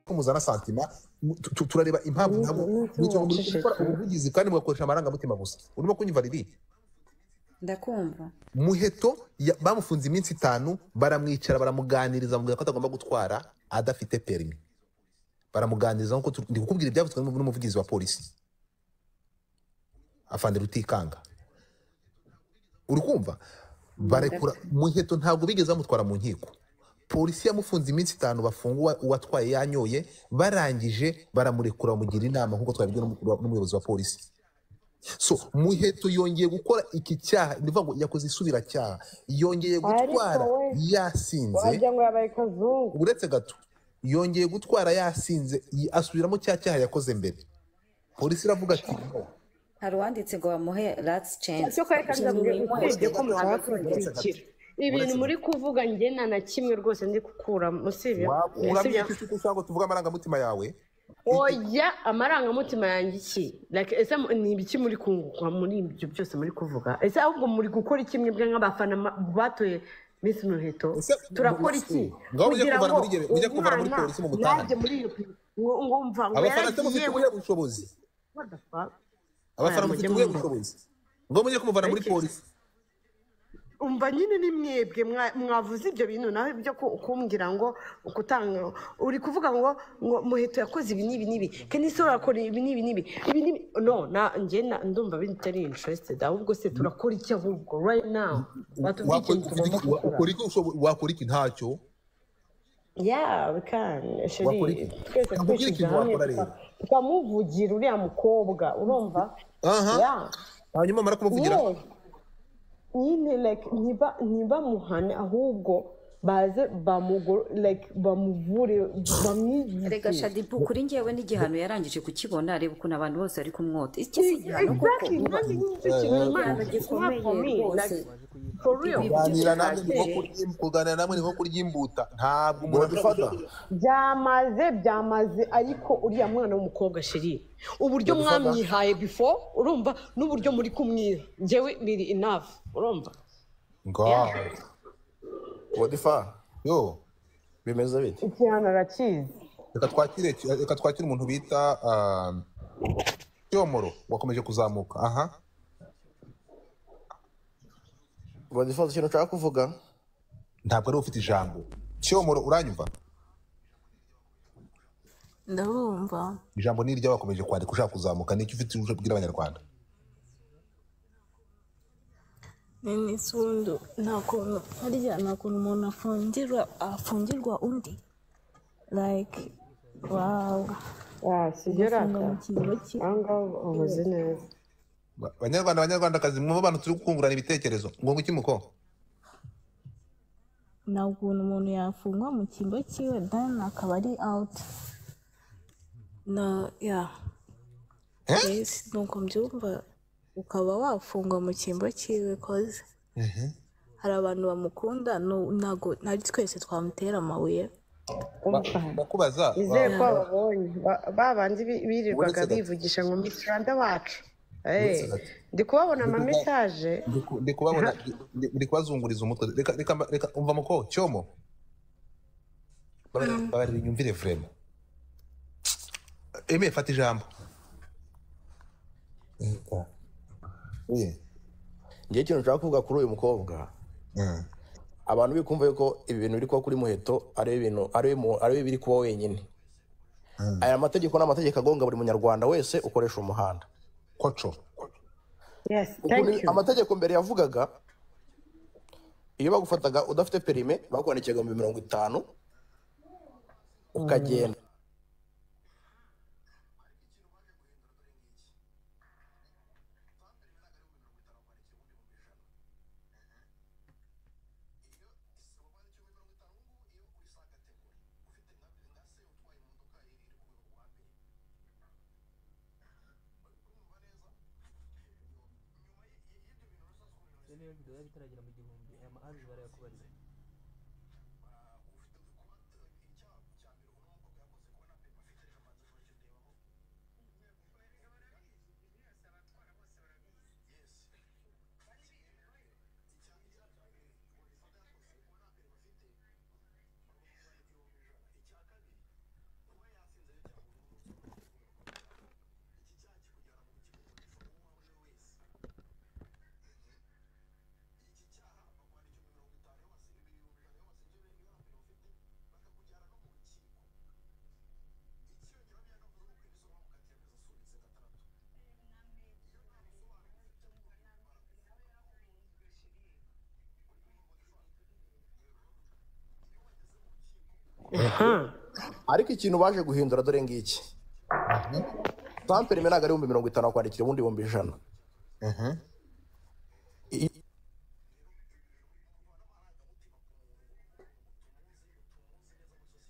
muzana santima tu- turareba impamvu Ni- nabo ni uko n'icyo muri waceceka. gukora ubuvugizi kandi mugakoresha amarangamutima gusa urimo kunyumva riri ndakumva muheto ya- bamufunze iminsi itanu baramwicara baramuganiriza bamubwira ko atagomba gutwara adafite perimi baramuganiriza nk'uko tu- ndi kukubwira ibyavuzwe n'umu- n'umuvugizi wa polisi afande rutikanga uri kumva barekura muheto ntabwo bigeze bamutwara mu nkiko polisi yamufunze iminsi itanu bafunga uwatwaye yanyoye barangije baramurekura bamugira inama nk'uko twabibwiwe n'umu- n'umuyobozi wa polisi so muheto yongeye gukora iki cyaha ni ukuvuga ngo yakoze isubiracyaha yongeye gutwara Ariko we, yasinze wagira ngo yabaye kazungu uretse gato yongeye gutwara yasinze yi- asubiramo cya cyaha yakoze mbere polisi iravuga ati "No." hari uwanditse ngo bamuhe ratsi censi cyo kari kandi usibye ko muhabwa kubikira ibintu muri kuvuga njye nta na kimwe rwose ndi gukuramo usibye uramye usibye- iki cyo ushaka ngo tuvuge amarangamutima yawe oya amarangamutima yanjye iki Like, ese mu- ni ibiki muri kunguka muri ibyo byose muri kuvuga ese ahubwo muri gukora iki mwebwe nk'abafana ma- batoye miss muheto Ese- turakora iki Ngaho ujye Kugira kuvana ngo muri gere- ujye kuvana muri umwana polisi mu gutaha. yajye muri iyo pi- ngo ngo mva ngo abafana se yaragiye mufite ubuhe bushobozi What the fuck? abafana Aya, mufite mujye ubuhe mumva. bushobozi ngo mujye kumuvana muri Ariko- polisi umva nyine ni mwebwe mwa- mwavuze ibyo bintu nawe byo ku- kumbwira ngo gutanga uri kuvuga ngo ngo muheto yakoze ibi n'ibi n'ibi kandi se urakora ibi n'ibi n'ibi ibi n'ibi no na njye na- ndumva bitari interested ahubwo se turakora iki ahubwo right now batubwiye Wakora- ikintu tugomba ufite- wakora gukora iki ushobo- wakora iki ntacyo yeah we can Wakora sheri iki? twese Nakubwira twishyize ikintu hamwe wakora rero. tuka- tukamuvugira uriya mukobwa urumva Aha. yeah hanyuma amara kumuvugira Yes. nyine like ntiba ntibamuhane ahubwo baze bamugo like bamuvure reka bamwigishe shadipu kuri ngewe n'igihano yarangije kukibona reba ukuntu abantu bose bari kumwota iki si igihano koko Exactly, uba- nanjye nicyo kintu Igihano Imana ivuga for me, gikomeye rwose like, for real. kuganira namwe ni nko Bihagije. kurya- kuganira namwe ni nko kurya imbuta ntabwo umuntu abifata byamaze byamaze ariko uriya mwana w'umukobwa sheri uburyo Yabifata. mwamwihaye before urumva n'uburyo muri kumwiha njyewe biri enough urumva ngo wadifa yo bimeze bite igihano arakizi reka twakire reka twakire umuntu bita ah, cyomoro wakomeje kuzamuka aha wadifa hari ikintu ushaka kuvuga ntabwo ari ufite ijambo cyomoro uranyumva ndabumva ijambo ni iryo bakomeje kwandika ushaka kuzamuka nicyo ufite uje kubwira abanyarwanda nini sundu nta kuntu harya nta kuntu umuntu afungirwa afungirwa undi like wawu wasigera ufunga mu kigo cye ahangaha ubuze neza Ba- banyarwanda banyarwandakazi mwumva abantu turi kungurana ibitekerezo ngo ngo iki muko nta kuntu umuntu yafungwa mu kigo cyiwe dani akaba ari awuti na ya Eh? mbese ni uko mbyumva ukaba wafungwa mu cyimbo cyiwe koze hari abantu bamukunda no- ntago ntari twese twamutera amabuye umva ndakubaza Nizeye ko ba- babonye Ba- babandi bi- birirwaga Uretse gato. bivugisha ngo mitiranda wacu Eh, Uretse gato. ndi kubabona ama Ndi kuba- mesaje ndi ku- ndi kubabona ndi- ndi kubazunguriza umutwe reka reka reka umva muko cyomo Babarira- babarira inyumvire vrema emeye fata ijambo Eh, ngewe ikintu ushaka kuvuga kuri uyu mukobwa eh. abantu bikumva yuko ibi bintu biri kuba kuri muheto ari ibintu ari mu- ari biri kuba wenyine aya mategeko ni amategeko agonga buri munyarwanda wese ukoresha umuhanda koco yes thank Ukuntu you amategeko mbere yavugaga iyo bagufataga udafite perime bakwandikiraga mu mirongo itanu ukagenda ariko ikintu baje guhindura dore ngiki tampere imwe ntabwo ari ibihumbi mirongo itanu wakwandikira ubundi ibihumbi ijana I-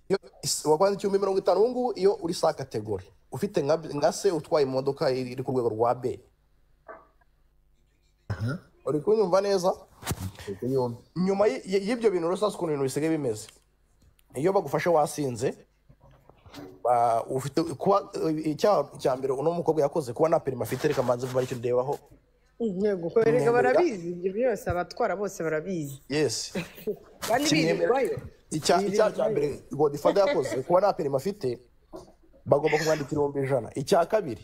iyo is- wakwandika ibihumbi mirongo itanu ubu ngubu iyo uri sa kategori ufite nka B- nka se utwaye imodoka iri ku rwego rwa b uri kunyumva neza nyuma y- y- y'ibyo bintu rusanzwe ukuntu ibintu bisigaye bimeze iyo bagufashe wasinze ba- ufite kuba icyaha cya mbere uno mukobwa yakoze kuba nta perima afite reka mbanze vuba icyo ndebaho yego erega barabizi ibyo byose abatwara bose barabizi yesi kandi birirwayo icya- icyaha cya mbere godifada yakoze kuba nta perima afite bagomba kumwandika ibihumbi ijana icya kabiri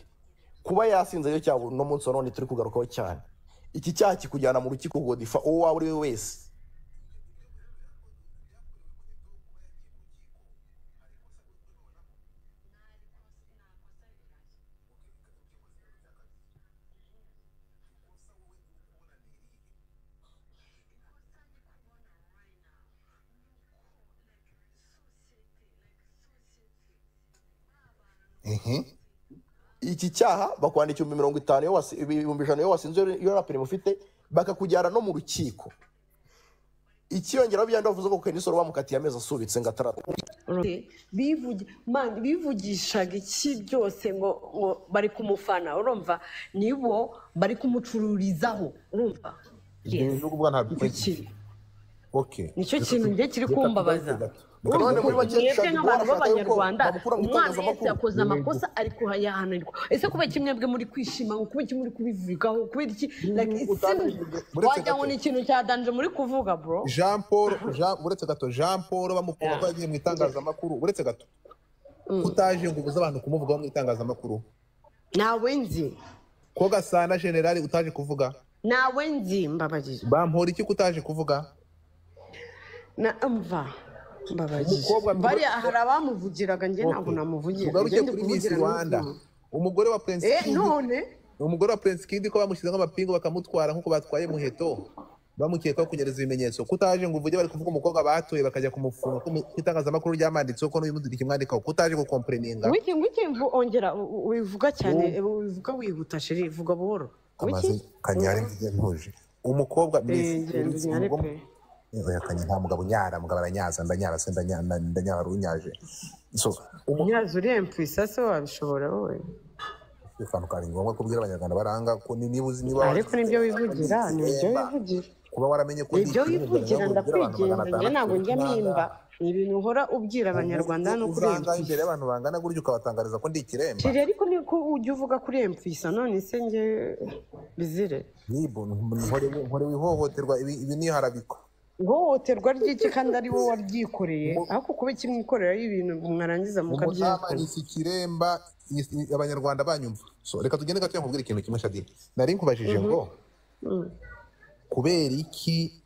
kuba yasinze yo cyabo uno munsi wa none turi kugarukaho cyane iki cyaha kikujyana mu rukiko godifa uwo waba uri we wese iki cyaha bakwandika ibihumbi mirongo itanu iyo wasi- ibihumbi ijana iyo wasinze iyo nta perima ufite bakakujyana no mu rukiko ikiyongeraho byanda bavuze ko kenisoro bamukatiye amezi asubitse ngo ataratu bivugi man bivugishaga iki byose ngo ngo bari kumufana urumva nibo bari kumucururizaho urumva ibyo ngubu ntabwo iki bikwiye oke nicyo kintu njye kiri kumbabaza None muri make mwebwe dushaka nk'abantu guhora b'abanyarwanda bamukura mu umwana wese itangazamakuru. yakoze amakosa ari kuhayahanirwa ese kubera iki mwebwe muri kwishima ngo kubera iki muri kubivugaho kubera iki like utangiye muri wagira ngo gato. ni ikintu cyadanje muri kuvuga bro jean paul Jean- uretse gato jean paul bamukura ko yagiye mu itangazamakuru uretse gato utaje ngo ubuze abantu kumuvugaho mu itangazamakuru ntawe nzi ko gasana generali utaje kuvuga ntawe nzi mbabarira bampora iki ko utaje kuvuga na mva mbabarira Umukobwa- bariya hari abamuvugiraga njye ntabwo namuvugira tugaruke Njye ndi kuri miss kuvugira rwanda n'ubuzima. umugore wa prince eh Kid- none umugore wa prince kid ko bamushyizeho amapingu bakamutwara nk'uko batwaye muheto bamukekaho kunyereza ibimenyetso kutaje ngo uvuge bari kuvuga umukobwa batoye bakajya kumufunga ko mu ku itangazamakuru ryamanditseho ko n'uyu kimwandikaho kutaje gukomporeninga wiki wiki mvu- ongera u- u- wivuga cyane wivuga wihuta shiri vuga buhoro wiki amazi kanyari ntuje umukobwa eh miss- ngenzi nyari pe Oya, kanye nta mugabo unyara mugabo aranyaza ndanyara se ndanya- nda- ndanyara runyaje so umu- nyazo urempfisa se wabishobora wowe akantu kari ngombwa ko ubwira abanyarwanda baranga ko ni- niba uzi niba ariko nibyo wivugira nibyo wivugira kuba waramenye ko nibyo ndi ikibuga, wivugira nabwo ubwira abantu ndakwigenga magana njye ntabwo atandatu njya n'umunani. mpimba ni ibintu uhora ubwira abanyarwanda no Uzanga kurempfisa imbere y'abantu bangana gutyo ukabatangariza ko ndi ikiremba shiri ariko niko ujya uvuga kurempfisa none se njye bizire nibo nkorewe ihohoterwa ibi ibi ni iharabikwa ihohoterwa ry'iki kandi ari wowe waryikoreye ariko kuba ikimwikorera y'ibintu mwarangiza umutama mukabyihakana nisi kiremba ni- ni- abanyarwanda banyumva so reka tugende gato nkubwira ikintu kimwe shadini nari nkubajije ngo kubera iki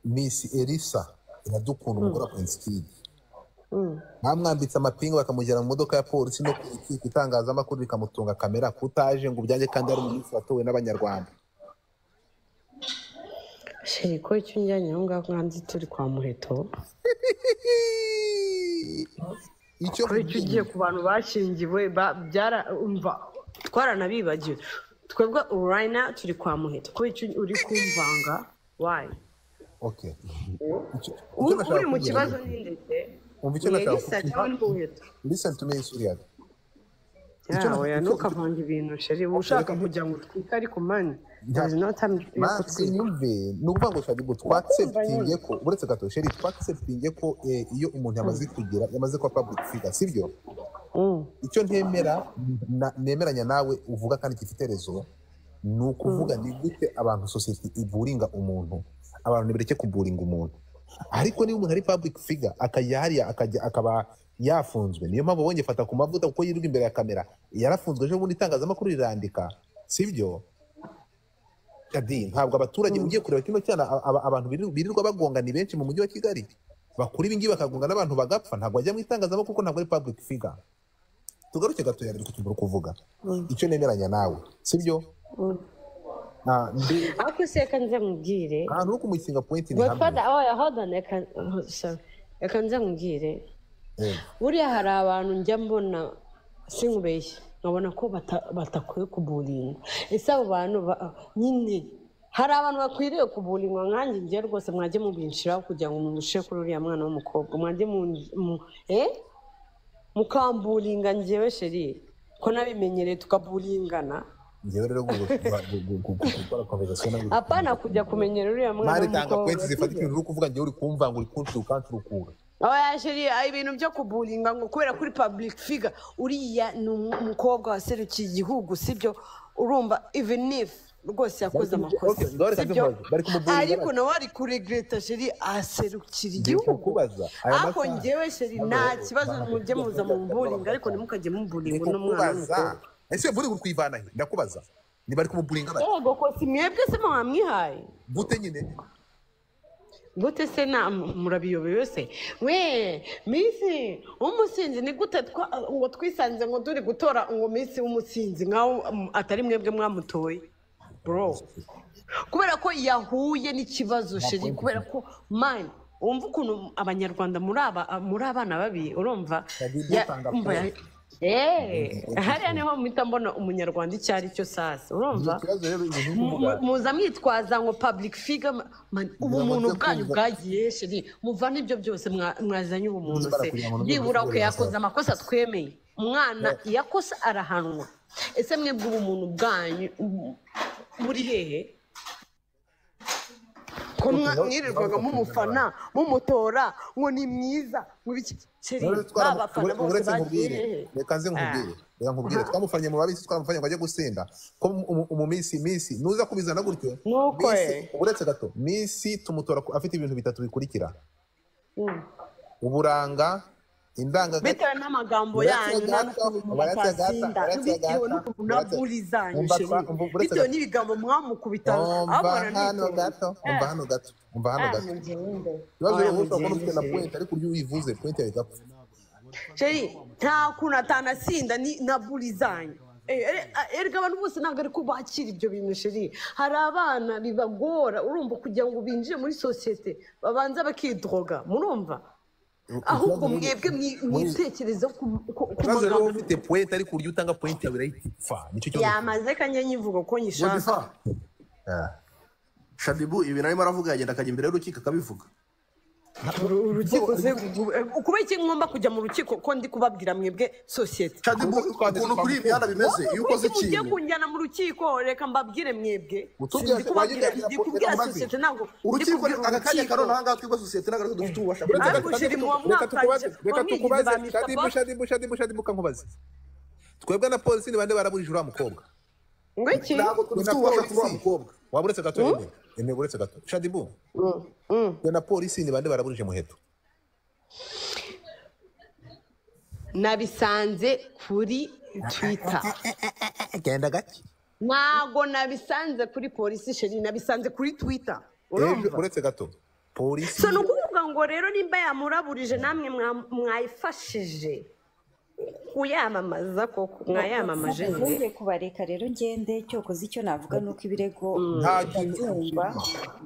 misi elisa iradukunda umugore wa prince kid bamwambitse amapingu bakamugera mu modoka ya polisi no ku ku itangazamakuru rikamutunga kamera kutaje ngo ubyange kandi ari umunsi watowe n'abanyarwanda shiri ko icyo unjyanye aho ngaho nkanze turi kwa muheto icyo ko icyo ugiye ku bantu bashingiwe ba- byara umva twaranabibagiwe twebwe urayina turi kwa muheto ko icyo uri kumvanga wayi Okay. Icyo- icyo nashaka uri mu kubwira kibazo ni- ni ndetse Umva icyo ni nashaka elisa kuvuga. cyangwa ni muheto Listen to me, Surya. Icyo yawe nashaka- ntukavanga ibintu sheri uba ushaka kugira ngo utwike ariko mani there is no time yo Max, kutwika nyumve ni ukuvuga ngo shaka ngo twaceptinge ko uretse gato sheri twaceptinge ko eh, iyo umuntu yamaze kugira yamaze kuba public figure sibyo Mm. icyo ntemera na- nemeranya nawe uvuga kandi gifite rezo ni ukuvuga ni gute abantu sosiyete iburinga umuntu abantu nibireke kuburinga umuntu ariko niba umuntu ari public figure akajya hariya akajya akaba yafunzwe niyo mpamvu bongeye fata ku mavuta kuko yirirwa imbere ya kamera yarafunzwe ejo bundi itangazamakuru rirandika sibyo Shadi, ntabwo abaturage ugiye kureba kino cyana a- aba- abantu birirwa- birirwa bagonga ni benshi mu mujyi wa kigali bakora ibingibi bakagonga n'abantu bagapfa ntabwo ajya mu itangazamakuru kuko ntabwo ari public figure tugaruke gato yari kutumva uri kuvuga icyo nemeranya nawe sibyo Ah, mbe- ariko se reka nze mubwire ahantu ho kumusinga point ni hamwe godfather oh hold on reka oh, sorry reka nze mubwire buriya hari abantu njya mbona sinkubeshye nkabona ko bata- batakwiye kuburinga ese abo bantu ba- nyine hari abantu bakwiriye kuburingwa nkanjye njye rwose mwajye mubinciraho kugira ngo mumushe kuri uriya mwana w'umukobwa mwajye mu- mu- eh? mukamburinga njyewe sheri ko nabimenyereye tukaburingana ngewe rero gu- gu- gu- gu- gu- gukora conversation nawe- apana kujya kumenyera uriya mwana mari tanga w'umukobwa kwenti zifata sibyo? ikintu uri kuvuga ngewe uri kumvanga uri kunshira ukancurukura oya sheri ah, ibintu byo kuburinga ngo kubera kuri public figure uriya ni umukobwa waserukiye igihugu sibyo urumva even if rwose yakoze amakosa Okay, ndore sibyo? kabimbaza, bari kumuburinga ariko nawe ari kuregreta sheri aserukira Ngiye igihugu kukubaza, aya ako masaha- ngewe sheri nta kibazo mujye muza mu mburinga ariko ntimukajye mumburinga uno mwana kukubaza w'umukobwa ese buriya uri kwivana he ndakubaza niba ari kumuburinga bari yego ko si mwebwe se mwamwihaye gute nyine gute se na murabiyobewe se we minsi w'umusinzi ni gute twa- ngo twisanze ngo turi gutora ngo minsi w'umusinzi nkaho um, atari mwebwe mwamutoye bro kubera ko yahuye n'ikibazo sheri kubera ko mani wumva ukuntu abanyarwanda muri aba muri abana babi urumva Kabila Ya- tanga umva ya- Eh, hariya niho mpita mbona umunyarwanda icyo ari cyo sasa urumva ikibazo rero ibintu uri Mu- kuvuga mu- muza mwitwaza ngo public figure ma- man- ubumuntu bamaze bwanyu kumva. bwagiye shiri muvana ibyo byose mwa- mwazanye ubumuntu se Niba barakugira ngo nubwo byibura duhura ko yakoze basaba. amakosa twemeye umwana iyo akosa arahanwa ese mwebwe ubumuntu bwanyu ubu- buri hehe ko mwa- mwirirwaga mumufana mumutora ngo ni mwiza ngo iki sheri Rero twara- ba bafana ure- bose uretse bagiye nkubwire hehe reka nze nkubwire reka nkubwire twamufanye mu babisi twamufanye ngo ajye gusinda ko mu- mu- mu minsi minsi nuza kubizana gutyo Nuko Minsi- eh. uretse gato minsi tumutora ku- afite ibintu bitatu bikurikira uburanga indangagaciro bitewe n'amagambo yanyu n'ukuntu Uretse gato, uretse gato, mutasinda uretse bitewe gato, n'ukuntu uretse- naburi zanyu Umva sheri twa- umva- uretse bitewe gato. n'ibigambo mwamukubita umva abona hano nitonze. gato umva hano gato umva hano gato ikibazo rero ushobora kubona ufite na point ariko uryo uyivuze point yahita apfa sheri nta kuntu atanasinda ni na buri zanyu Eh, ere- a- erega abantu bose ntabwo ari ko bakira ibyo bintu sheri hari abana bibagora urumva kugira ngo binjire muri sosiyete babanza bakidroga murumva ahubwo mwebwe mwi- mwitekereza ku ku- ku ikibazo rero magambo ufite point ariko uryo utanga point yawe irahita ipfa nicyo kibazo yamaze kanjye nyivuga ko nyishaka Modifa, shadibu ibintu arimo aravuga yagenda akajya imbere y'urukiko akabivuga Uru- urukiko se kuba iki ngomba kujya mu rukiko ko ndi kubabwira mwebwe sosiyete shadibu ukuntu kuri iyi mihanda bimeze iyo ukoze Kuki mugiye ikintu kunjyana mu rukiko reka mbabwire mwebwe Utubwira- Ndi kubabwira- wajya ndi kubwira- kubwira maze. sosiyete ntabwo ndi urukiko kubwira aka kanya ka urukiko. none ahangaha twigwa sosiyete ntabwo arizo dufite ububasha bwo Ariko Reka shiri tuku- muwa reka tukubaze mwakanje- reka wamwigize tukubaze ba Mr. shadibu Boss? shadibu shadibu shadibu kankubaze twebwe na polisi ni bande baraburije uriya mukobwa ngo iki ntabwo dufite ububasha kuri uwo mukobwa waba uretse gato nyine nyine uretse gato shadibu twe na polisi ni bande baraburije muheto nabisanze kuri twita genda gake ntabwo nabisanze kuri polisi sheri nabisanze kuri twita ejo uretse gato polisi so ni ukuvuga ngo rero nimba yamuraburije namwe mwa- mwayifashije kuyamamaza koko mwayamamaje njye ntuye kubareka rero ngende cyokoze icyo navuga ni uko ibirego nta kintu ndabyumva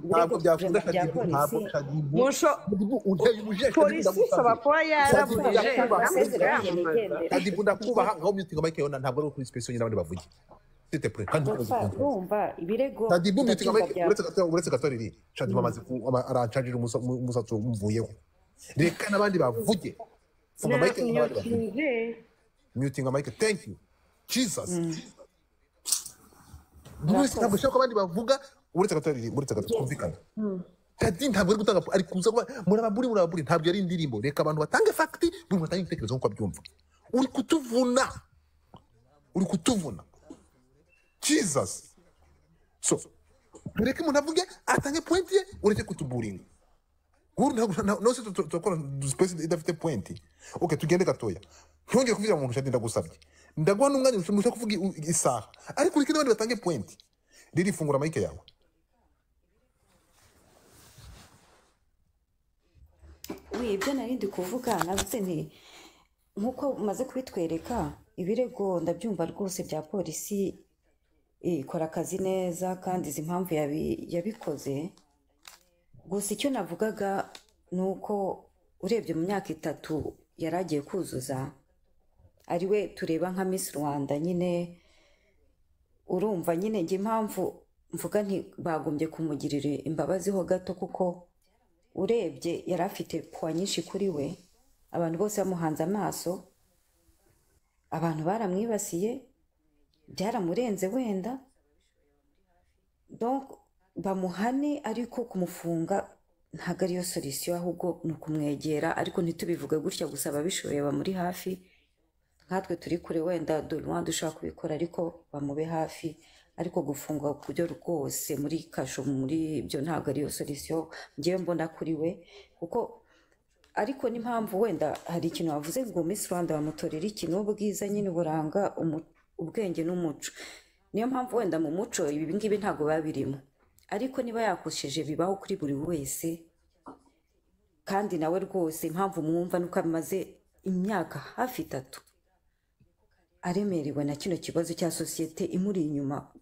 ntabwo byakunda bya shadibu ntabwo polisi shadibu musho Shadibu, unteye umujinya, Shadibu, polisi ishobora ndagusabye. kuba yarabujije Shadibu, ndakubaha. amasezerano yigendera Shadibu, ndakubaha ngaho mutinga mike yona ntabwo ari kuri special nyine abandi bavuge Site pre, kandi ntukomeze Papa, kuntumira. urumva ibirego shadibu mutinga ndabyumva mike bya- uretse gato uretse gato riri shadibu amaze ku- ama- arancajira umusa- umu- umusatsi umuvuyeho reka n'abandi bavuge funga mike n'abandi bavuge mutinga mike thank you jesus buri wese ntabwo ushaka ko abandi bavuga uretse gato riri uretse gato twumvikana Kadi ntabwo ari gutanga ari kuza kuba murababuri murababuri ntabwo ari indirimbo reka abantu batange fakiti buri muntu atange ibitekerezo nk'uko abyumva uri kutuvuna uri kutuvuna jesus so reka umuntu avuge atange pointi ye ureke kutuburinga ubu ntabwo nta- nose tu- tu- turakora dusipesi idafite pointi ok tugende gatoya ntongere kuvugira mu ntushati ndagusabye ndaguha n'umwanya mushobora kuvuga i- i- isaha ariko ureke n'abandi batange pointi riri fungura mayike yawe we ibyo nari ndi kuvuga navuze nti nk'uko umaze kubitwereka ibirego ndabyumva rwose bya polisi eh, ikora akazi neza kandi izi mpamvu yabi- yabikoze gusa icyo navugaga ni uko urebye mu myaka itatu yari agiye kuzuza ari we tureba nka Miss rwanda nyine urumva nyine njye impamvu mvuga nti bagombye kumugirira imbabazi ho gato kuko urebye yari afite puwa nyinshi kuri we abantu bose bamuhanze amaso abantu baramwibasiye byaramurenze wenda donc bamuhane ariko kumufunga ntabwo ariyo solisiyo ahubwo ni ukumwegera ariko ntitubivuge gutya gusa ababishoboye bamuri hafi nkatwe turi kure wenda dore dushobora kubikora ariko bamube hafi ariko gufungwa ku buryo rwose muri kasho muri ibyo ntabwo ariyo solisiyo ngewe mbona kuri we kuko ariko n'impamvu wenda hari ikintu wavuze ngo Miss Rwanda bamutorera ikintu ubwiza nyine buranga ubwenge n'umuco niyo mpamvu wenda mu muco ibi ngibi ntabwo biba birimo ariko niba yakosheje bibaho kuri buri wese kandi nawe rwose impamvu mwumva nuko amaze imyaka hafi itatu aremerewe na kino kibazo cya sosiyete imuri inyuma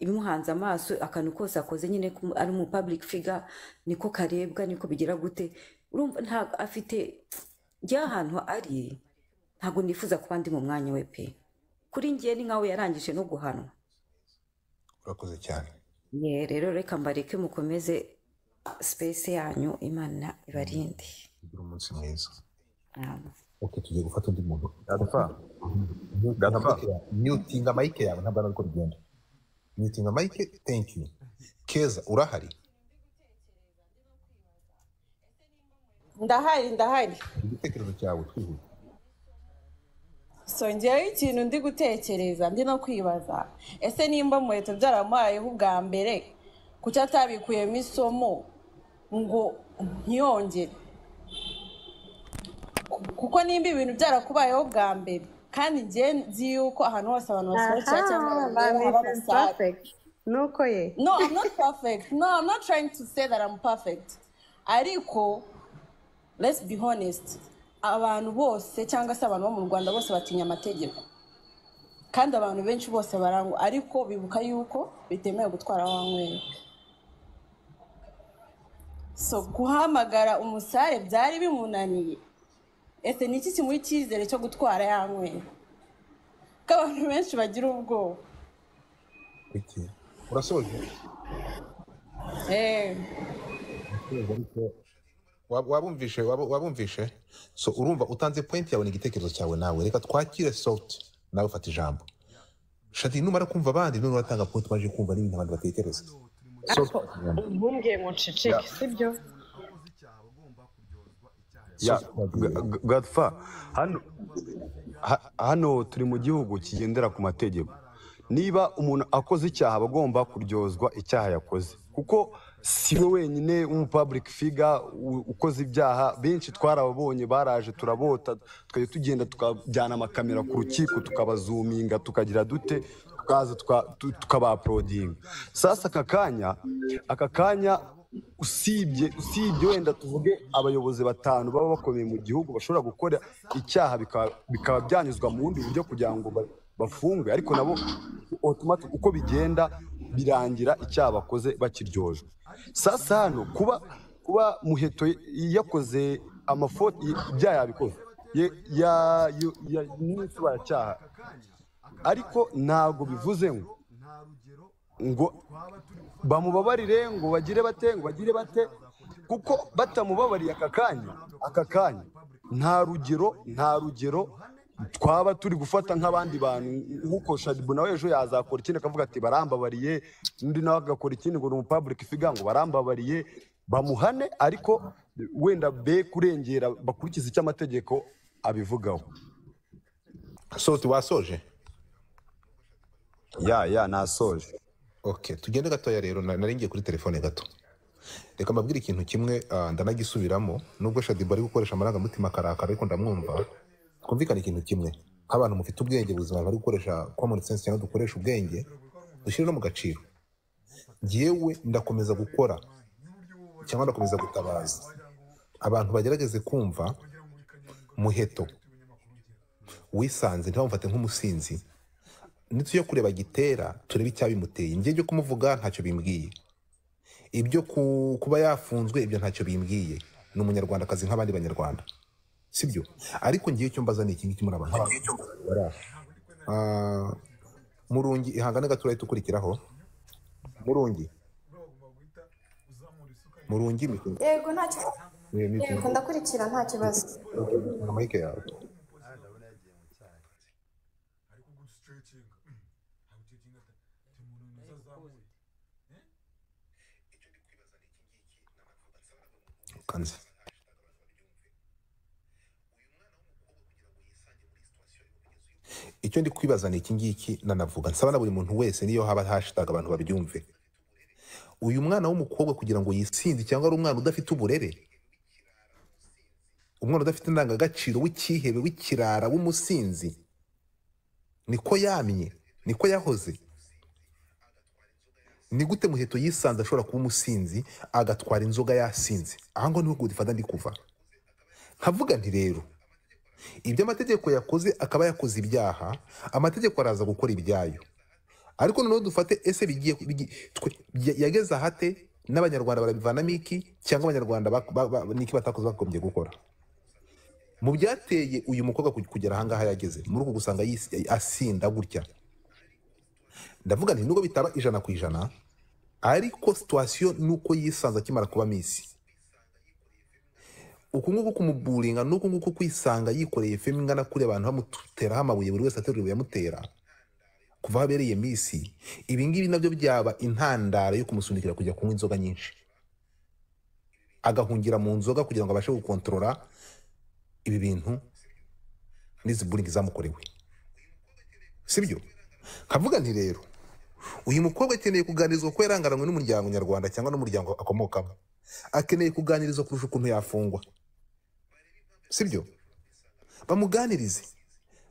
imuhanze amaso akantu kose akoze nyine ko ari mu public figure niko karebwa niko bigira gute urumva ntabwo afite ry'ahantu ari ntabwo nifuza kuba ndi mu mwanya we pe kuri ngiye ni nkawe yarangije no guhanwa urakoze cyane ye rero reka mbareke mukomeze sipesi yanyu imana ibarinde ugira umunsi mwiza Amen. ok tugiye gufata undi muntu Gadfa, Gadfa. myutinga mayike yawe ntabwo ari uko bigenda myutinga mayike thank you keza urahari ndahari ndahari igitekerezo cyawe twihuta songeyeho ikintu ndi gutekereza ndi no kwibaza ese nimba muheto byaramubayeho ubwa mbere kuki atabikuyemo isomo ngo ntiyongere Ku- kuko nimba ibintu byarakubayeho bwa mbere kandi njye nzi yuko ahantu hose abantu basohokera cyangwa abantu baba Aha, Mrs. basaza Perfect. nuko ye no i'm not perfect no i'm not trying to say that i'm perfect ariko let's be honest abantu bose cyangwa se abantu bo mu rwanda bose batinya amategeko kandi abantu benshi bose barangwa ariko bibuka yuko bitemewe gutwara wanywera so guhamagara umusare byari bimunaniye ese ni iki kimuha icyizere cyo gutwara yanywera ko abantu benshi bagira ubwoba urasoje Eh. Waba- wabumvishe waba- wabumvishe so urumva utanze point yawe ni igitekerezo cyawe nawe reka twakire soft nawe ufata ijambo shati numara kumva abandi none uratanga point waje kumva n'ibintu abantu batekereza Soft, ufata ijambo. umbwiye ngo nceceke sibyo Ya, Soft, ufata Ga- ijambo. Ga- Gadfa, hano ha- hano turi mu gihugu kigendera ku mategeko niba umuntu akoze icyaha aba agomba kuryozwa icyaha yakoze kuko si we wenyine w'umupublic figure u- ukoze ibyaha benshi twarababonye baraje turabota tukajya tugenda tukajyana amakamera ku rukiko tukabazuminga tukagira dute tukaza tuka- tu- tukabaaprodinga sasa aka kanya aka kanya usibye usibye wenda tuvuge abayobozi batanu baba bakomeye mu gihugu bashobora gukora icyaha bikaba- bikaba byanyuzwa mu bundi buryo kugira ngo ba- bafungwe ariko nabo automatic uko bigenda birangira icyaha bakoze bakiryojwe sasa hano kuba kuba muheto yakoze amafoto ibyaha yabikoze ye- ya- yo- ya- n'insobanuracyaha ariko ntabwo bivuze ngo ngo bamubabarire ngo bagire bate ngo bagire bate kuko batamubabariye aka kanya aka kanya nta rugero nta rugero twaba turi gufata nk'abandi bantu nk'uko shadibu nawe ejo yazakora ikindi akavuga ati barambabariye undi nawe agakora ikindi ngo ni umupabulike ifiga ngo barambabariye bamuhane ariko wenda be kurengera bakurikiza icyo amategeko abivugaho soft wasoje ya ya nasoje ok tugende gatoya rero na- nari ngiye kuri telefone gato reka mbabwire ikintu kimwe ah, ndanagisubiramo nubwo shadiba ari gukoresha amarangamutima akarakara ariko ndamwumva twumvikane ikintu kimwe nk'abantu mufite ubwenge buzima bari gukoresha common sense cyangwa dukoresha ubwenge dushyire no mu gaciro ngewe ndakomeza gukora cyangwa ndakomeza gutabaza abantu bagerageze kumva muheto wisanze ntibamufate nk'umusinzi nitujya kureba gitera turebe icyabimuteye njye ibyo kumuvuga ntacyo bimbwiye ibyo ku- kuba yafunzwe ibyo ntacyo bimbwiye ni umunyarwandakazi nk'abandi banyarwanda sibyo ariko ngiye icyo mbaza ni iki ngiki muri abantu murungi ihangane gato urahita ukurikiraho murungi murungi mikoro yego nta kibazo yego ndakurikira nta kibazo mayike yawe kanze icyo ndi kwibaza ni iki ngiki nanavuga nsaba na buri muntu wese niyo haba hashitage abantu babyumve uyu mwana w'umukobwa kugira ngo yisinze cyangwa ari umwana udafite uburere umwana udafite indangagaciro w'icyihebe w'ikirara w'umusinzi niko yamye niko yahoze ni gute muheto yisanze ashobora kuba umusinzi agatwara inzoga yasinze aha ngaho niho gudifata ndi kuva nkavuga nti rero ibyo amategeko yakoze akaba yakoze ibyaha amategeko araza gukora ibyayo ariko noneho dufate ese bigiye bigi- twe- bya- yageze ahate n'abanyarwanda barabivanamo iki cyangwa abanyarwanda bak- ba- ba- niki batakoze bagombye gukora mu byateye uyu mukobwa ku- kugera ahangaha yageze muri uku gusanga yis- asinda gutya ndavuga nti nubwo bitaba ijana ku ijana ariko situwasiyo ni uko yisanze akimara kuba misi uku nguku kumuburinga n'uku nguku kwisanga yikoreye femu ingana kuri abantu bamuteraho amabuye buri wese aterura yamutera kuva aho abereye minsi ibi ngibi nabyo byaba intandaro yo kumusunikira kujya kunywa inzoga nyinshi agahungira mu nzoga kugira ngo abashe gukontorora ibi bintu n'izi buringi zamukorewe sibyo nkavuga nti rero uyu mukobwa akeneye kuganirizwa ko yarangaranywe n'umuryango nyarwanda cyangwa n'umuryango akomokamo akeneye kuganirizwa kurusha ukuntu yafungwa sibyo bamuganirize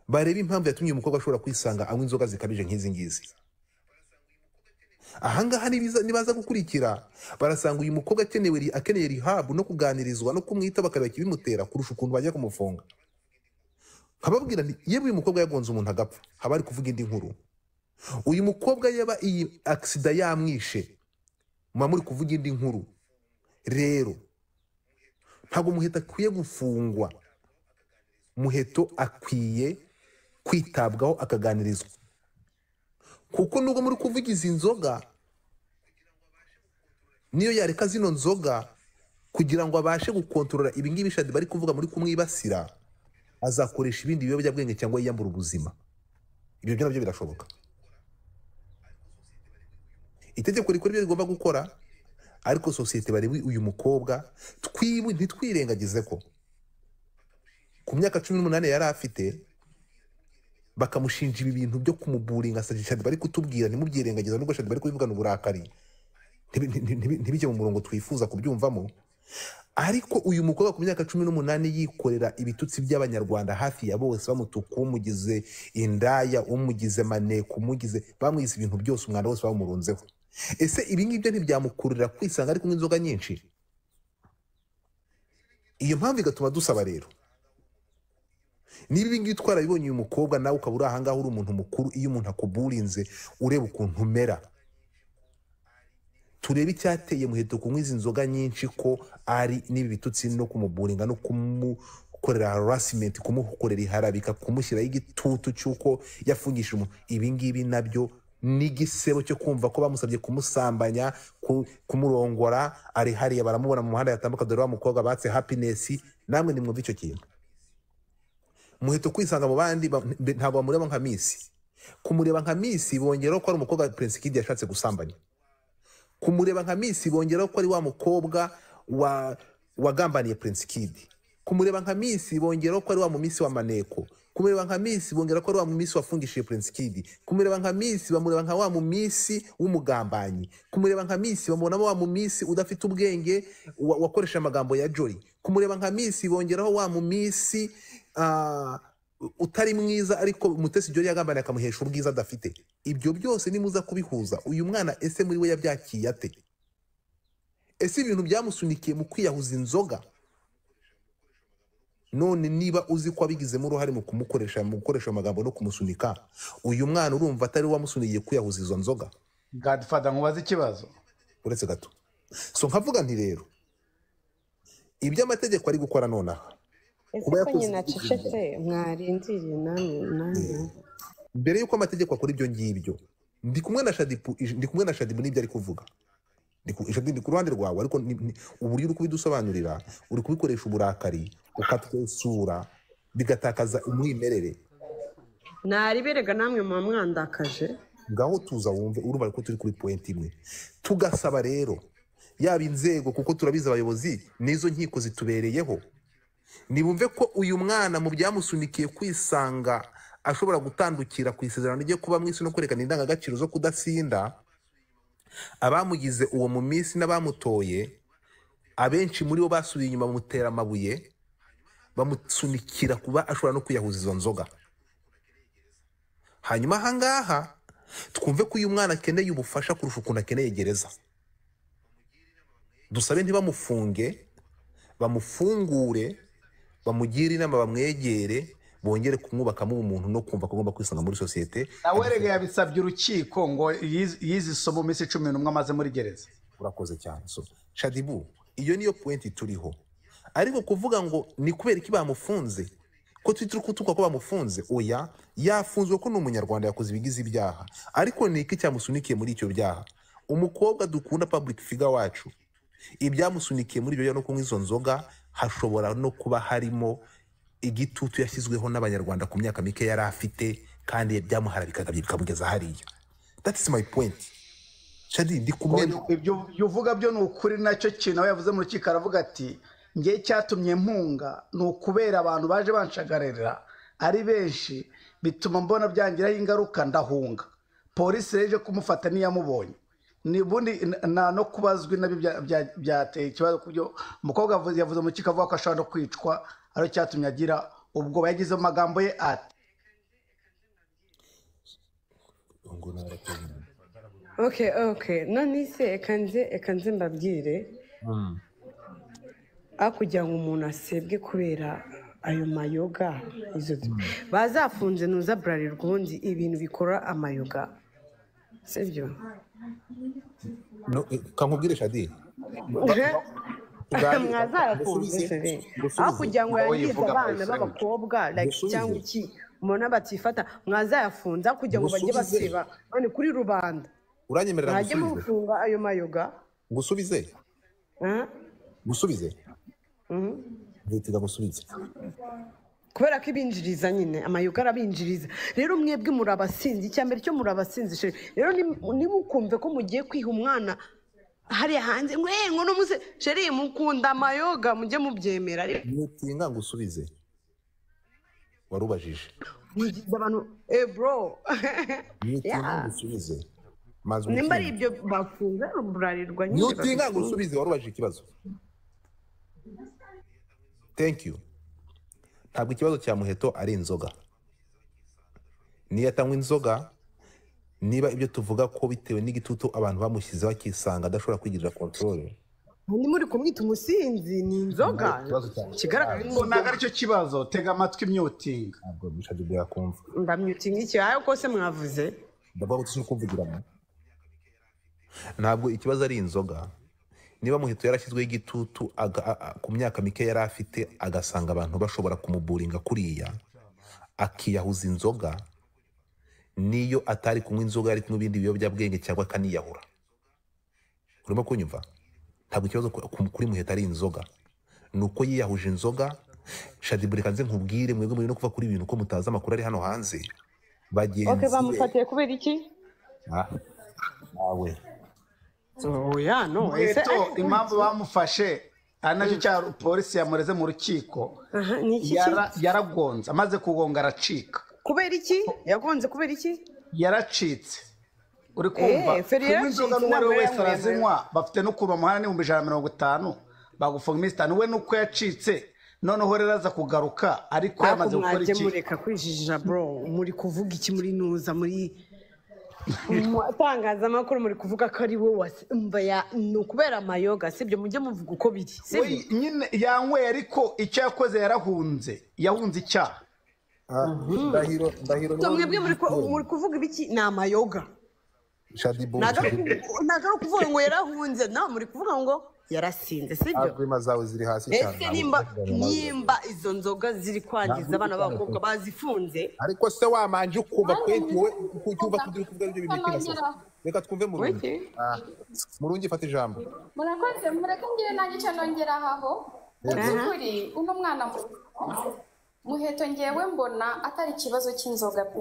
barebe impamvu yatumye uyu mukobwa ashobora kwisanga anywa inzoga zikabije nk'izi ngizi ahangaha nibiza- nibaza gukurikira barasanga uyu mukobwa akenewe ri- akeneye rihabu no kuganirizwa no kumwita bakareba ikibimutera kurusha ukuntu bajya kumufunga nkababwira nti yewe uyu mukobwa yagonze umuntu agapfa haba hari kuvuga indi nkuru uyu mukobwa yaba iyi agisida yamwishe muba muri kuvuga indi nkuru rero ntabwo muheto akwiye gufungwa muheto akwiye kwitabwaho akaganirizwa kuko nubwo muri kuvuga izi nzoga niyo yareka zino nzoga kugira ngo abashe gukontorora ibingibi shadi bari kuvuga muri kumwibasira azakoresha ibindi biyobyabwenge cyangwa yiyambura ubuzima ibyo byo nabyo birashoboka itegeko rikora ibyo rigomba gukora ariko sosiyete barebe uyu mukobwa twibu ntitwirengagize ko ku myaka cumi n'umunani yari afite bakamushinja ibi bintu byo kumuburinga sa shadi bari kutubwira ntimubyirengagiza nubwo shadi bari kubivugana uburakari ntibi- ntibi- ntibi- ntibijye mu murongo twifuza kubyumvamo ariko uyu mukobwa ku myaka cumi n'umunani yikorera ibitutsi by'abanyarwanda hafi ya bose bamutuka umugize indaya umugize maneko umugize bamwize ibintu byose umwanda wose bamurunzeho ese ibi ngibyo ntibyamukururira kwisanga ari kunywa inzoga nyinshi iyo mpamvu igatuma dusaba rero niba ibi ngibi twarabibonye uyu mukobwa nawe ukaba uri ahangaha uri umuntu mukuru iyo umuntu akuburinze ureba ukuntu umera turebe icyateye muheto kunywa izi nzoga nyinshi ko ari n'ibi bitutsi no kumuburinga no kumukorera harasimenti kumukorera iharabika kumushyiraho igitutu cy'uko yafungishije umuntu ibi ngibi nabyo n'igisebo cyo kumva ko bamusabye kumusambanya ku- kumurongora ari hariya baramubona mu muhanda yatambuka dore wa mukobwa batse hapinesi namwe nimwumve icyo kintu muheto kwisanga mu bandi ba- mbe- ntabwo bamureba nka misi kumureba nka misi bongeraho ko ari umukobwa prince kid yashatse gusambanya kumureba nka misi bongeraho ko ari wa mukobwa wa wagambaniye prince kid kumureba nka misi bongeraho ko ari wa mumisi wa maneko kumureba nka misi bongeraho ko ari wa mumisi wafungishije prince kid kumureba nka misi bamureba nka wa mumisi w'umugambanyi kumureba nka misi bamubonamo wa mumisi udafite ubwenge wa- wakoresha amagambo ya jori kumureba nka misi bongeraho wa mumisi ah, utari mwiza ariko mutesi jori yagambaniye akamuhesha ubwiza adafite ibyo byose nimuza kubihuza uyu mwana ese muri we yabyakiye ate ese ibintu byamusunikiye mu kwiyahuza inzoga none niba uzi ko abigizemo uruhare mu kumukoresha mu gukoresha amagambo no kumusunika uyu mwana urumva atari we wamusunikiye kwiyahuza izo nzoga gadifada nkubaze ikibazo uretse gato so nkavuga nti rero ibyo amategeko ari gukora nonaha kuba ese ko yakoze nyina acecetse mwarindiriye namwe namwe mbere y'uko amategeko akora ibyo ngibyo ndi kumwe na shadipu ij- ndi kumwe na shadipu n'ibyo ari kuvuga Ndi ku- Shadipu, ndi ku ruhande rwawe ariko ni- ni- uburyo uri kubidusobanurira uri kubikoresha uburakari ukatwesura bigatakaza umwimerere nariberega namwe muba mwandakaje ngaho tuza wumve urumva ko turi kuri pointi imwe tugasaba rero yaba inzego kuko turabizi abayobozi n'izo nkiko zitubereyeho nibumve ko uyu mwana mu byamusunikiye kwisanga ashobora gutandukira ku isezerano ryo kuba mwisi no kwerekana indangagaciro zo kudatsinda abamugize uwo mu minsi n'abamutoye abenshi muri bo basubiye inyuma bamutera amabuye bamusunikira kuba ashobora no kwiyahuza izo nzoga hanyuma ahangaha twumve ko uyu mwana akeneye ubufasha kurusha ukuntu akeneye gereza dusabe ntibamufunge bamufungure bamugire inama bamwegere bongere kumwubakamo ubumuntu no kumva ko agomba kwisanga muri sosiyete nawerega yabisabye urukiko ngo yiz- yize isomo mu minsi cumi n'umwe amaze muri gereza urakoze cyane so shadibu iyo niyo puwenti turiho ariko kuvuga ngo ni kubera iki bamufunze ko turi turi kutuka ko bamufunze oya yafunzwe ko ni umunyarwanda yakoze ibigize ibyaha ariko ni iki cyamusunikiye muri icyo byaha umukobwa dukunda public figure wacu ibyamusunikiye muri ibyo byaha no kunywa izo nzoga hashobora no kuba harimo igitutu yashyizweho n'abanyarwanda ku myaka mike yari afite kandi byamuhara bikagabye bikamugeza hariya that is my point shadi ndi kumwe na- ibyo ibyo uvuga byo ni ukuri nacyo kintu aho yavuze mu rukiko aravuga ati nge cyatumye mpunga ni ukubera abantu baje banshagarira ari benshi bituma mbona byangiraho ingaruka ndahunga polisi rero ije kumufata ntiyamubonye ni ubundi nta no kubazwi nabyo bya- bya- byateye ikibazo ku byo umukobwa yavuze yavuze mu rukiko avuga ko ashobora no kwicwa aricyo cyatumye agira ubwoba yagize mu magambo ye ati ok ok none se ekanze ekanze mbabwire hakurya ngo umuntu asebwe kubera ayo mayoga izo bazafunze nuza burarirwa ubundi ibintu bikora amayoga sibyo No, eh, kankubwire shadi Bwari- mwazarakunze Gusubize- sebe gusubize. aho kugira ngo Nawe yangize yivuga abana my friend. b'abakobwa like, Gusubize. cyangwa iki umuntu batifata mwazayafunze aho kugira ngo bajye Gusubize. basiba none kuri rubanda uranyemerera mwajye gusubize mufunga ayo mayoga gusubize ah? gusubize Mhm. nzitira gusubize kubera ko ibinjiriza nyine amayoga arabinjiriza rero mwebwe muri abasinzi icya mbere cyo muri abasinzi sheri rero nimu- ntimukumve ko mugiye kwiha umwana hariya hanze ngo "Eh, ngo n'umuse sheri mukunda amayoga mujye mubyemera ariko nutinga ngusubize warubajije mwigize abantu eh bro nutinga Yeah. ngusubize maze nimba ari ibyo umutima. bafunze burarirwa nyine nutinga babifunze. ngusubize warubajije ikibazo thank you ntabwo ikibazo cya muheto ari inzoga niyo atanywa inzoga niba ibyo tuvuga ko bitewe n'igitutu abantu bamushyizeho akisanga adashobora kwigirira control Hanyuma uri kumwita umusinzi ni inzoga kigaragara ni ngo ntabwo aricyo kibazo tega amatwi imyutinga ntabwo bishadi bwakumva ndamyutinga iki ayo kose mwavuze ndavuga ko turi kumvugiramo ntabwo ikibazo ari inzoga niba muheto yarashyizweho igitutu aga- a- a- ku myaka mike yari afite agasanga abantu bashobora kumuburinga kuriya akiyahuza inzoga niyo atari kunywa inzoga yari kunywa ibindi biyobyabwenge cyangwa akaniyahura urimo kunyumva ntabwo ikibazo ku- ku- kuri muheto ari inzoga ni uko yiyahuje inzoga shadibure kanze nkubwire mwebwe muri no kuva kuri ibintu ko mutazi amakuru ari hano hanze bagenzi ok be bamufatiye kubera iki Ah, nawe oya no ese muheto impamvu bamufashe ari nacyo cyaha polisi yamureze mu rukiko Aha, ni iki ki? Yara- yaragonze amaze kugonga aracika kubera iki yagonze kubera iki yaracitse uri kumva Eh, feri kunywa inzoga yaracitse, n'uwo ari ntabwo we wese yanyweye. arazinywa bafite n'ukuntu bamuhana n'ibihumbi ijana na mirongo itanu bagufunga iminsi itanu we nuko yacitse noneho rero aza kugaruka ariko yamaze ariko gukora mwajye iki mureka kwijijija bro muri kuvuga iki muri nuza muri mu itangazamakuru muri kuvuga ko ari wowe wase- umva ya- ni ukubera amayoga sibyo mujye muvuga uko biri we sibyo nyine yanyweye ariko icyo yakoze yarahunze yahunze icyaha Ah, ndahiro ndahiro So, mwebwe muri ku- muri kuvuga ibiki ni amayoga shadibu ntabwo ari ukuvuga ngo yarahunze no muri kuvuga ngo yarasinze sibyo agwima zawe ziri hasi cyane ese nimba nimba izo nzoga ziri kwangiza abana b'abakobwa bazifunze ariko se wamanje ukumva kweti wowe ucyumva kugira ukuvuga ibyo bintu kirasoza reka twumve murungi Wiki. Ah, murungi fata ijambo murakoze mureke mbwire nanjye icyo nongera aho mu Aha. by'ukuri uno mwana mu- muheto ngewe mbona atari ikibazo cy'inzoga pe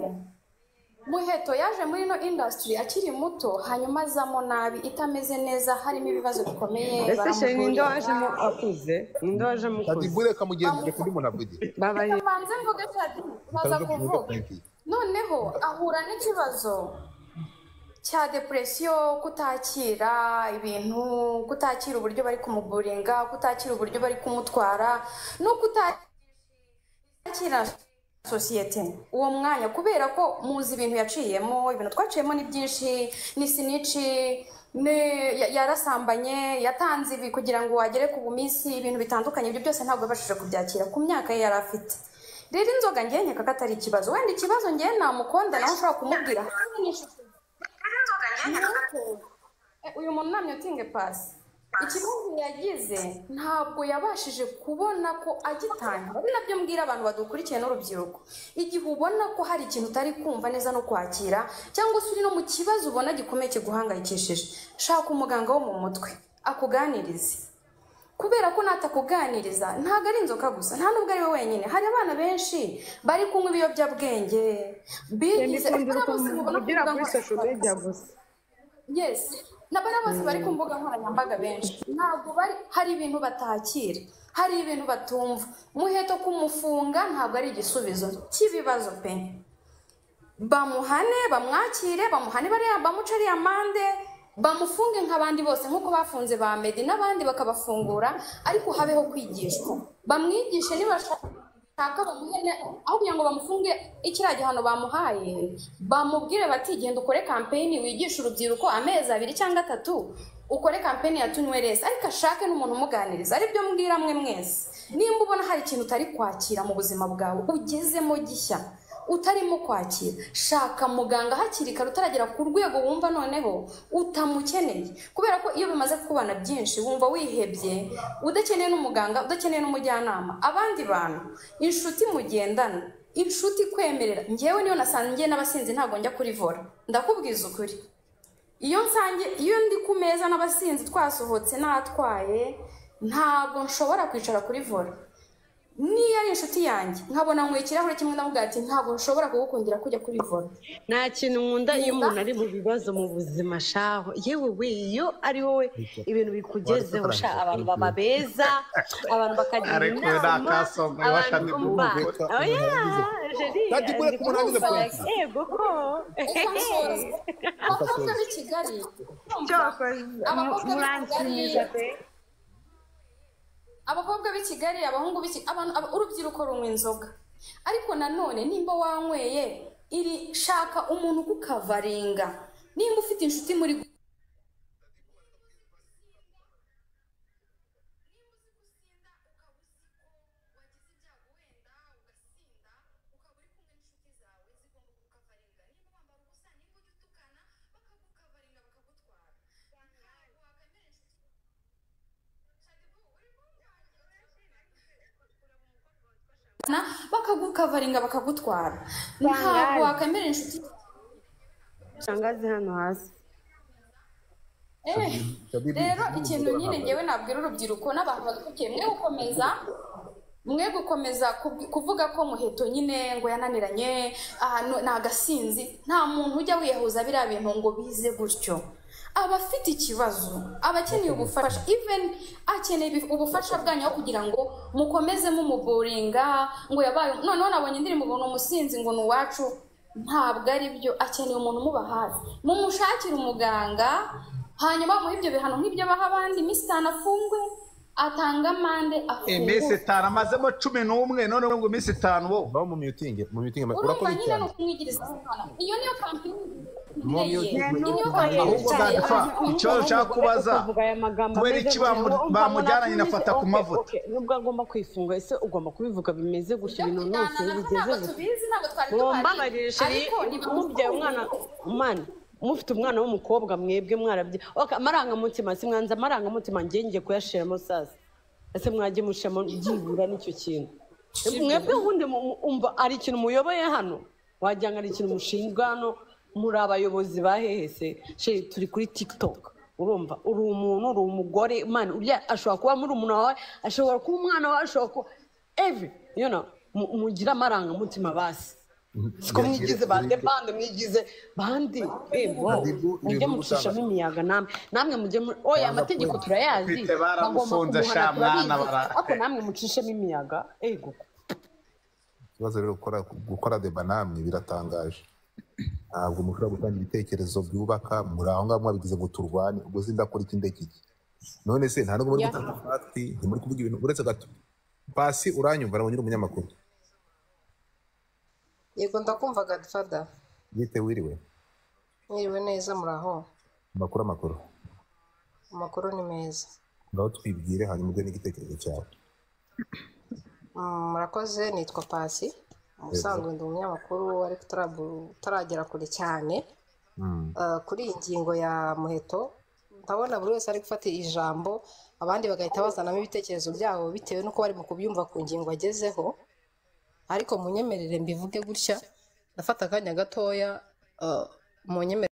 muheto yaje muri ino indasitiri akiri muto hanyuma azamo nabi itameze neza harimo ibibazo bikomeye ese she ninde baramuvurira. wajemo akuze ninde wajemo ati ukuze bure kamugendere kuri munavuge babaye reka mbanze mvuge shadi baza kuvuga noneho ahura n'ikibazo cya depresiyo kutakira ibintu kutakira uburyo bari kumuburinga kutakira uburyo bari kumutwara no kutakira sosiyete uwo mwanya kubera ko muzi ibintu yaciyemo ibintu twaciyemo ni byinshi ni sinici ni- ya- yarasambanye yatanze ibi kugira ngo agere ku buminsi ibintu bitandukanye ibyo byose ntabwo yabashije kubyakira ku myaka ye yari afite rero inzoga ngewe nkeka ko atari ikibazo wenda ikibazo ngewe namukunda nawe ushobora kumubwira Ni uko, eh, uyu muntu namye utinge pasi ikibazo yagize ntabwo yabashije kubona ko agitangira ari nabyo mbwira abantu badukurikiye n'urubyiruko igihe ubona ko hari ikintu utari kumva neza no kwakira cyangwa se uri no mu kibazo ubona gikomeye kiguhangayikishije shaka umuganga wo mu mutwe akuganirize kubera ko natakuganiriza ntabwo ari inzoka gusa nta n'ubwo ari we wenyine hari abana benshi bari kunywa ibiyobyabwenge bigize ndikundira abana bose ukuntu mubona ku ugira mbuga kuri social media nkoranyambaga gusa yes n'abana bose bari ku mbuga nkoranyambaga benshi ntabwo bari hari ibintu batakira hari ibintu batumva umuheto kumufunga ntabwo ari igisubizo cy'ibibazo pe bamuhane bamwakire bamuhane bariya bamuce ariya mande bamufunge nk'abandi bose nk'uko bafunze ba medi n'abandi bakabafungura ariko habeho kwigishwa bamwigishe nibashaka bamuhe ne- aho kugira ngo bamufunge ikiriya gihano bamuhaye bamubwire bati genda ukore kampeyini wigishe urubyiruko amezi abiri cyangwa atatu ukore kampeyini ya tunyweresi ariko ashake n'umuntu umuganiriza aribyo mbwira mwe mwese nimba ubona hari ikintu utari kwakira mu buzima bwawe ugezemo gishya utarimo kwakira shaka muganga hakiri kare utaragera ku rwego wumva noneho utamukeneye kubera ko iyo bimaze kubana byinshi wumva wihebye udakeneye n'umuganga udakeneye n'umujyanama abandi bantu inshuti mugendana inshuti kwemerera ngewe niyo nasangiye n'abasinzi ntabwo njya kurivora ndakubwiza ukuri iyo nsange iyo ndi ku meza n'abasinzi twasohotse n'atwaye ntabwo nshobora kwicara kuri vora niyo ari inshuti yanjye nkabona nkwiye ikirahure kimwe ndavuga ati ntabwo nshobora kugukundira kujya kuri vora nta kintu nkunda iyo umuntu ari mu bibazo mu buzima shaho yewe we iyo ari wowe ibintu bikugezeho sha abantu baba beza abantu bakagira Ariko we inama nakasonga, abantu washaka umva kuvuga. oya jeri Kandi kure ku munani na pointi. yego ko abakobwa b'i kigali abakobwa b'i kigali abakobwa b'i kigali abahungu b'i kigali abantu aba- urubyiruko runywa inzoga ariko nanone nimba wanyweye iri shaka umuntu ukukavaringa nimba ufite inshuti muri na bakagukavaringa bakagutwara ntabwo wakwemera inshuti shangazi hano hasi Eh, Shabibi, rero Shabibi, ikintu Shabibi, nyine Shabibi. ngewe nabwira urubyiruko n'abantu badukurikiye mwe gukomeza mwe gukomeza kub- kuvuga ko muheto nyine ngo yananiranye aha no- ni agasinzi nta muntu ujya wiyahuza biriya bintu ngo bize gutyo abafite ikibazo abakeneye ubufasha even akeneye ibi- ubufasha bwanyu aho kugira ngo mukomeze mumuburinga ngo yabaye noneho nabonye indirimbo ngo ni umusinzi ngo ni uwacu ntabwo ari byo akeneye umuntu umuba hafi mumushakire umuganga hanyuma muhe ibyo bihano nk'ibyo baha abandi iminsi itanu afungwe atanga amande iminsi afungwe itanu amazemo cumi n'umwe noneho ngo iminsi itanu bo nawe mu myutinge mu myutinge urumva urakoze nyine ni cyane ukumwigiriza umwana iyo niyo kampani Mu myutinge. niyo kampani ahubwo yicaye bwagapfa ahantu icyo nshaka kubaza kubera iki bamu- bamujyananye na fata ku mavuta nubwo agomba kwifunga ese ugomba kubivuga bimeze gutya ibyo ibintu kujyana byose nabyo bigeze ntabwo gutya tubizi ntabwo twari bomba tubazi barishe ariko ni umubyeyi umwana mani mufite umwana w'umukobwa mwebwe mwarabye ok amarangamutima si mwanza amarangamutima njye ngiye kuyashiramo sasa ese mwajye mushiramo byibura n'icyo kintu mwebwe ubundi mu- mu- umva hari ikintu muyoboye hano wagira ngo hari ikintu mushinzwe hano muri abayobozi ba hehe se sheri turi kuri tiktok urumva uri umuntu uri umugore man ashobora kuba muri umuntu wawe ashobora kuba umwana wawe ashobora kuba evi you know, mu- mugire amarangamutima basi siko mwigize bande bande mwigize bandi ego Bibu- mujye Bibu mucishamo gutanga. imiyaga namwe namwe mujye mu- oya amategeko turayazi Kwite baramufunze, bagomba sha kumuhana, mwana, turabizi. bara- ariko namwe mucishemo imiyaga ego ikibazo rero gukora gukora deba namwe biratangaje ntabwo mushobora gutanga ibitekerezo byubaka muri aho ngaho mwabigize ngo turwane ubwo sindakora iki ndekiki none se nta nubwo muri Ya. gutanga fati ntimuri kuvuga ibintu uretse gato pasi uranyumva nabonye uri umunyamakuru yego ndakumva gadifada yite wiriwe mwiriwe neza muraho amakuru amakuru amakuru ni meza ngaho twibwire hanyuma ujye n'igitekerezo cyawe Mm, murakoze nitwa pasi ubusanzwe ndi umunyamakuru ariko utarabu- utaragera kure cyane Uh, kuri iyi ngingo ya muheto ndabona buri wese ari gufata ijambo abandi bagahita bazanamo ibitekerezo byabo bitewe n'uko bari mu kubyumva ku ngingo agezeho ariko munyemerere mbivuge gutya ndafata akanya gatoya uh, munyemerere